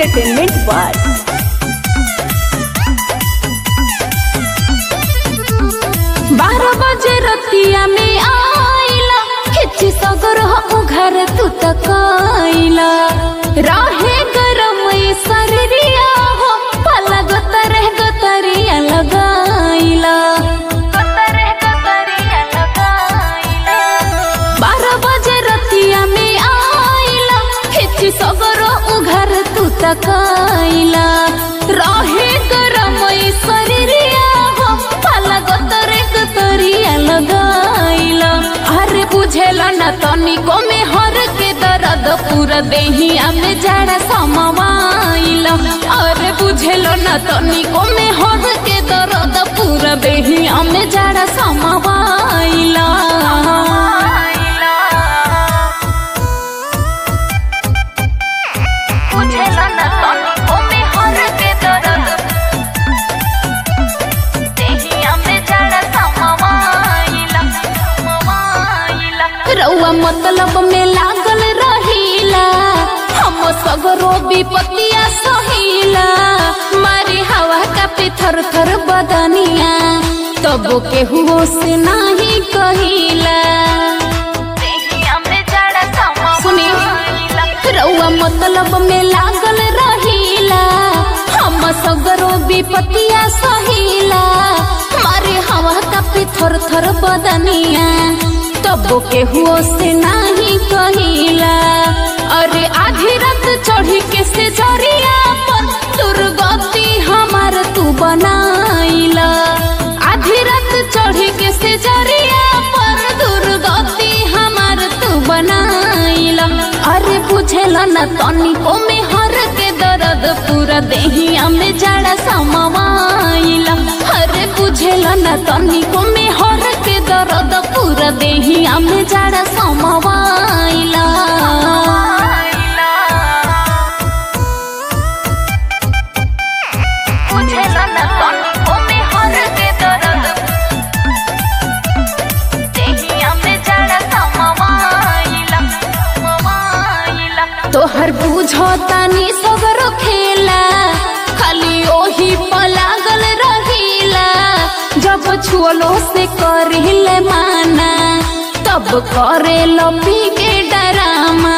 entertainment बार बारह बजे रतिया में आइला खिची सगर हो घर तू तक आइला रहे गरम ई शरीरिया हो पलग तरह गतरिया लगाइला बारह बजे रतिया में आइला खिची सगर हो घर तू तक आइला रहे गरम ई शरीरिया हो पलग तरह गतरिया लगाइला अरे बुझेला न तनिको में हर के दर्द पूरा देहिया में जड़ा समवाइला अरे बुझेलो न तनिको में हर के दर्द पूरा देहिया में जड़ा समवाइला बुझेलो न तनिको में हर के दर्द देहिया में जड़ा समवाइला रउआ मतलब में लागल रहीला हम सगरो विपतिया सहीला मारी हवा का पिथर थर बदनिया तब के हुओ से नाही कहिला सुनी रउआ मतलब में लागल रहीला हम सगरो विपतिया सहीला मारे हवा का पिथर थर बदनिया तब के हुओ से नाही कहिला अरे आधी रात चढ़ी के से जरिया पर दुर्गति हमार तू बनाइला आधी रात चढ़ी के से जरिया पर दुर्गति हमार तू बनाइला अरे बुझेला न तनिको में हर के दर्द पूरा देहिया में जड़ा समवाइला अरे बुझेला न तनिको में हर के दर्द पूरा देहिया में जड़ा समवाइला बुझेला न तनिको में हर के दर्द देहिया में जड़ा समवाइला तोहर बुझो तानी सगरो खेला खाली ओही पलागल रहीला जब छुअलो से करिले माना तब करे लपी के डरामा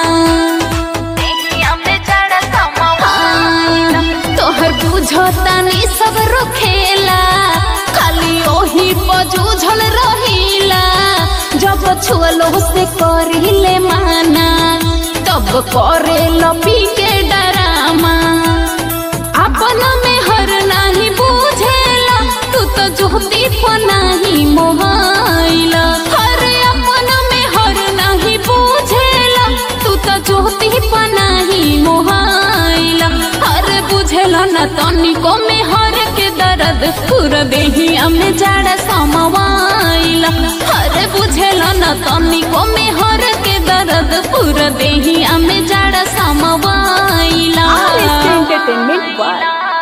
हाँ, तोहर बुझो तानी सगरो खेला खाली ओही पजूझल रहीला जब छुअलो से करिले माना तब करे लपी के डरामा अपन में हर नाही बुझेला तू तो जोती को नाही मोहाइला हर अपन में हर नाही बुझेला तू तो जोती को नाही मोहाइला हर बुझेला न तनिको में हर के दर्द पूरा देहिया में जड़ा समवाइला हर बुझेला न तनिको में हर के दर्द पूरा देहिया में जड़ा समवाइला एंटरटेनमेंट बार